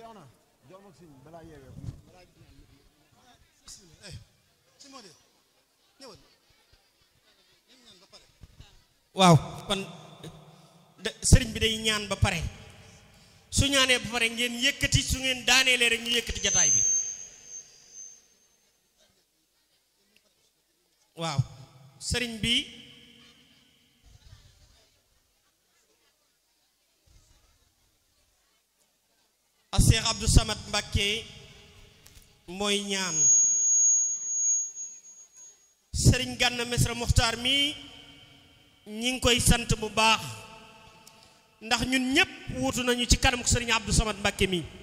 Seexna jox ma siñ balaa yeewee si moo de ñëwal waaw kon da- sëriñ bi day ñaan ba pare su ñaanee ba pare ngeen yëkkati su ngeen daaneelee rek ñu yëkkati jataay bi waaw sëriñ bi a Cheikh Abdou Samad Mbacké mooy ñaan sëriñ Gana Messere Muxtaar mi ñi ngi koy sant bu baax ndax ñun ñëpp wuutu nañu ci kanamu sëriñ Abdou Samad Mbacké mi